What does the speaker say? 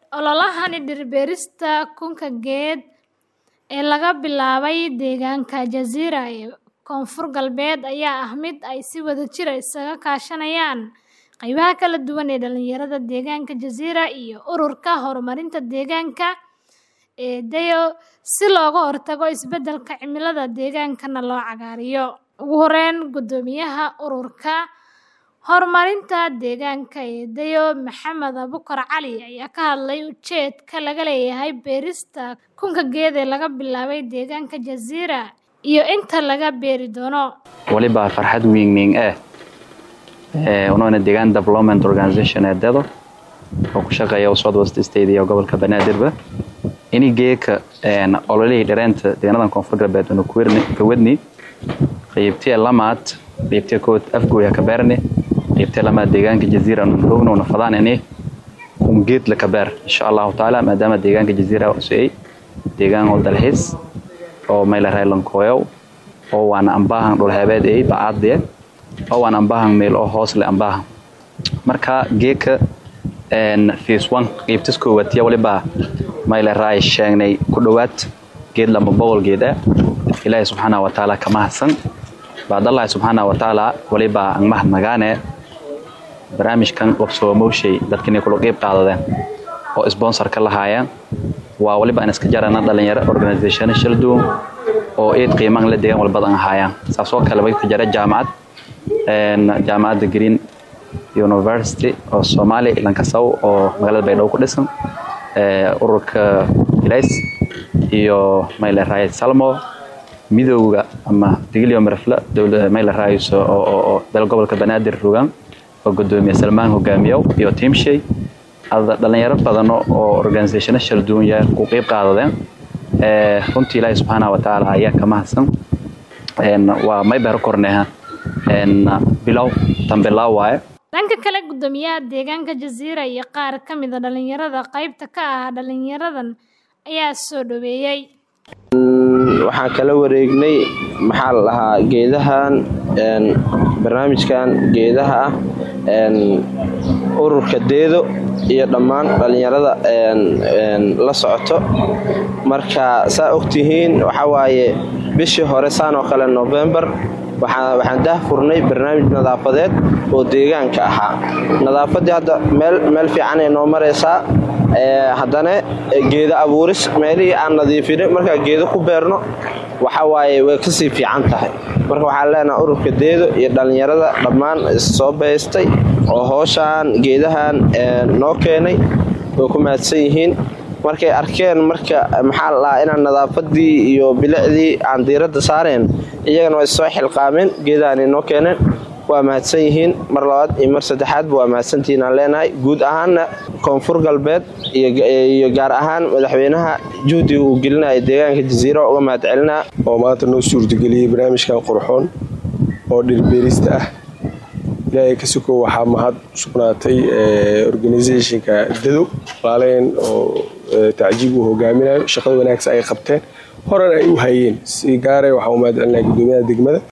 ololahani dhir-beerista kunka geed ee laga bilaabay deegaanka Jasiira ee Koonfur Galbeed ayaa ah mid ay si wadajir ah isaga kaashanayaan qaybaha kala duwan ee dhalinyarada deegaanka Jasiira iyo Ururka Horumarinta Deegaanka ee DAYO si looga hortago isbeddelka cimilada deegaankana loo cagaariyo. Ugu horeyn, Guddoomiyaha Ururka Horumarinta Deegaanka ee DAYO, Maxamed Abuukar Cali, ayaa ka hadlay ujeedka laga leeyahay beerista kunka geed ee laga bilaabay deegaanka Jasiira iyo inta laga beeri doono. waliba farxad weyn eh unoona deegaan development organization ee dedo oo ku shaqeeya south west state iyo gobolka banaadirba ini geeka ololihii dhareenta deegaanadan koonfur galbeed unu ka wadni qaybtiya lamaad qaybtiya kood afgooya ka beerni qaybtiya lamaad deegaanka jaziira unu roogna una fadaanani kun geed la ka beer insha allahu tacaala maadaama deegaanka jaziira usuyay deegaan oo dalxiis oo mayla raylankooyow oo waana ambaahan dhulheebeed ay bacaadiye oo waan ambaahan meel oo hoos leh ambaahan marka geeka phase one qaybtis koowaad yaa waliba mayla raay sheegnay ku dhowaad geed lama boqol geed ah ilaahay subxaana wa tacaala ka mahadsan baadallahi subxaana wa tacaala waliba aan mahadnagaane barnaamijkan qabsoomowshay dadka inay kula qeyb qaadadeen oo sponsor ka lahaayeen waa waliba aan iska jarana dhalinyaro organization shal duwan oo eed qiimaan la deegaan walbadan ahaayaan saasoo kale way ka jara jaamacad jaamacadda green university oo soomaali lankasaw oo magaalada baydhabo ku dhisan ururka ilays iyo mayle raayid salmo midowga ama digilyo marafla mayle raayis oo dal gobolka banaadir rogaan oo gudoomiye salmaan hogaamiyow iyo tiimshay dhalinyaro badan oo organizationo shal duwan yaa ku qeyb qaadadeen runtii ilaahi subxaana wa tacaala ayaa ka mahadsan waa may beero korneha bilow tan bilow waaye dhanka kale guddoomiyaha deegaanka jasiira iyo qaar ka mid a dhalinyarada qaybta ka ah dhalinyaradan ayaa soo dhaweeyey waxaan kala wareegnay maxaa la dhahaa geedahan barnaamijkan geedaha ah ururka deedo iyo dhammaan dhalinyarada la socoto marka saa ogtihiin waxawaaye bishii hore saan oo kale novembar waxaan dahfurnay barnaamij nadaafadeed oo deegaanka ahaa nadaafaddii hadda meel fiicanay noo maraysaa haddana geedo abuuris meelihii aan nadiifinay markaa geedo ku beerno waxawaaye way kasii fiican tahay marka waxaan leenaha ururka deedo iyo dhallinyarada dhammaan soo baystay oo hooshaan geedahan noo keenay way ku mahadsan yihiin markay arkeen marka maxaa la dhahaa inaan nadaafadii iyo bilicdii aan diiradda saareen iyagana way soo xilqaameen geedahanay noo keeneen waa mahadsan yihiin mar labaad iyo mar saddexaadba waa mahadsantihiin aan leenahay guud ahaanna koonfur galbeed iyo gaar ahaan madaxweynaha juhdiga uu gelinaya deegaanka jasiira uga mahad celinaa oo maanta noo suurtageliyey barnaamijkan qurxoon oo dhirbeerista ah ilaahay ka suko waxaa mahad sugnaatay organisationka dadow laaleyn oo tacjiib uu hogaaminayo shaqada wanaagsan ay qabteen horan ay u hayeen si gaara waxaa u mahad celinaya guddoomiyaha degmada